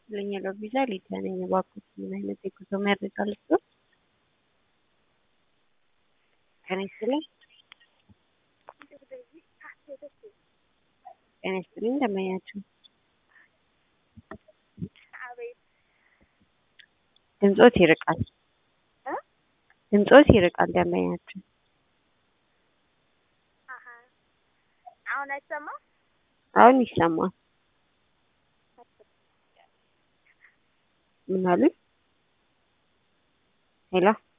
ይስጥልኝ ሎቪዛ ሊዲያ ነኝ። እባክዎት ምን አይነት የጉዞ መረጃ ልስጥዎት? ጤና ይስጥልኝ። ጤና ይስጥልኝ እንደምናችሁ። ድምጾት ይርቃል። ድምጾት ይርቃል እንደምናችሁ። አሁን አይሰማም? አሁን ይሰማል። ምን አሉኝ? ሄሎ